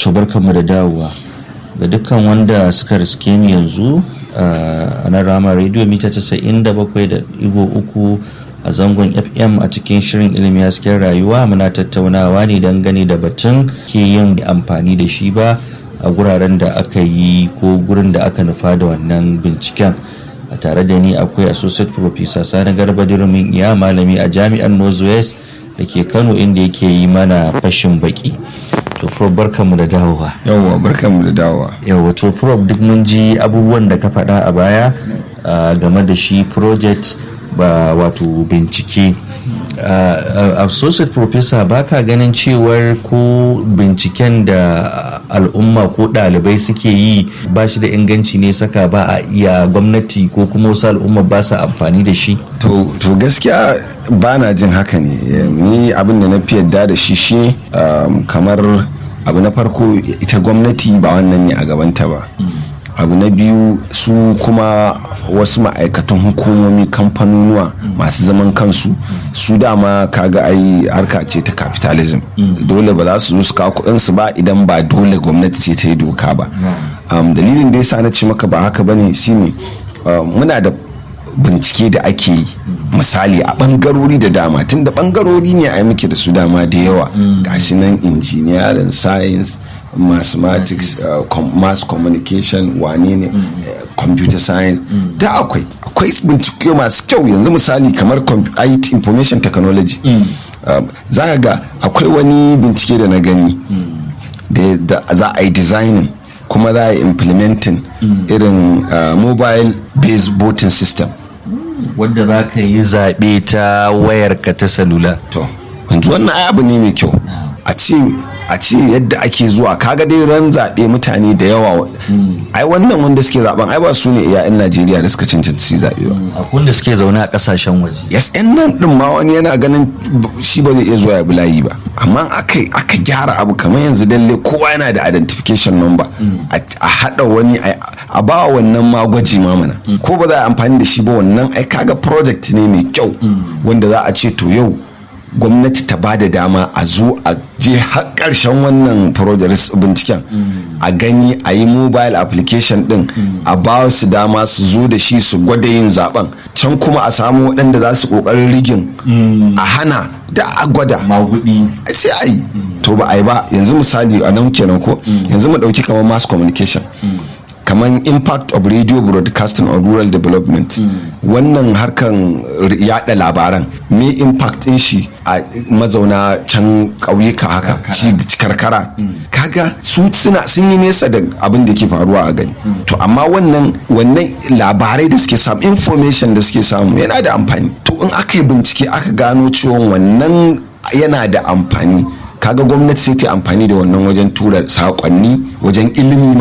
barkanmu da dawowa ga dukkan wanda suka riske ni yanzu a nan rama radio mita 97.3 a zangon fm a cikin shirin ilimi hasken rayuwa muna tattaunawa ne dangane da batun ke yin amfani da shi ba a guraren da aka yi ko gurin da aka nufa da wannan binciken a tare da ni akwai associate professor sani garba dirumin iya malami a jami'ar northwest da ke kano inda yake yi mana fashin baki to prof barkanmu da dawowa yawwa barkanmu da dawowa yawwa to prof duk mun ji abubuwan da ka faɗa a baya game da shi project ba wato bincike associate professor baka ganin cewar ko binciken da al'umma ko ɗalibai suke yi ba shi da inganci ne saka ba a iya gwamnati ko kuma wasu al'umma ba su amfani da shi to gaskiya ba na jin haka ne ni abin da na fi yadda da shi shi kamar abu na farko ita gwamnati ba wannan ne a gabanta ba abu na biyu su kuma wasu ma'aikatan hukumomi kamfanonuwa masu zaman kansu su dama kaga ai harka ce ta capitalism dole ba za su zo su kawo kudinsu ba idan ba dole gwamnati ce ta yi doka ba dalilin da yasa na ce maka ba haka bane shine muna da bincike da ake yi misali a bangarori da dama tun da bangarori ne a muke da su dama da yawa gashi nan engineering science mathematics uh, com mass communication wane ne uh, computer science mm. da akwai akwai bincike masu kyau yanzu misali kamar IT information technology mm. um, za ga akwai wani bincike da na gani mm. da za a yi designing kuma za a yi implementing irin uh, mobile based voting system wanda za ka yi zaɓe ta wayarka ta salula to yanzu wannan abu ne mai kyau a ce a ce yadda ake zuwa kaga dai ran zaɓe mutane da yawa ai wannan wanda suke zaben ai ba su ne iya yan najeriya da suka cancanci zaɓe ba akwai wanda suke zaune a ƙasashen waje yes yan nan din ma wani yana ganin shi ba zai iya zuwa ya bulayi ba amma aka aka gyara abu kamar yanzu dalle kowa yana da identification number a haɗa wani a ba wannan ma gwaji ma mana ko ba za a amfani da shi ba wannan ai kaga project ne mai kyau wanda za a ce to yau gwamnati ta ba da dama a zo a je har karshen wannan project binciken a gani a yi mobile application din a ba su dama su zo da shi su gwada yin zaben can kuma a samu waɗanda za su ƙoƙarin rigin a hana da a gwada magudi sai a yi to ba a yi ba yanzu misali a nan kenan ko yanzu mu ɗauki kamar mass communication kamar impact of radio broadcasting on rural development wannan harkan yada labaran me impact din shi a mazauna can ƙauyuka haka karkara kaga su suna sun yi nesa da abin da ke faruwa a gani to amma wannan wannan labarai da suke samu information da suke samu yana da amfani to in aka yi bincike aka gano cewa wannan yana da amfani kaga gwamnati sai ta amfani da wannan wajen tura saƙonni wajen ilimi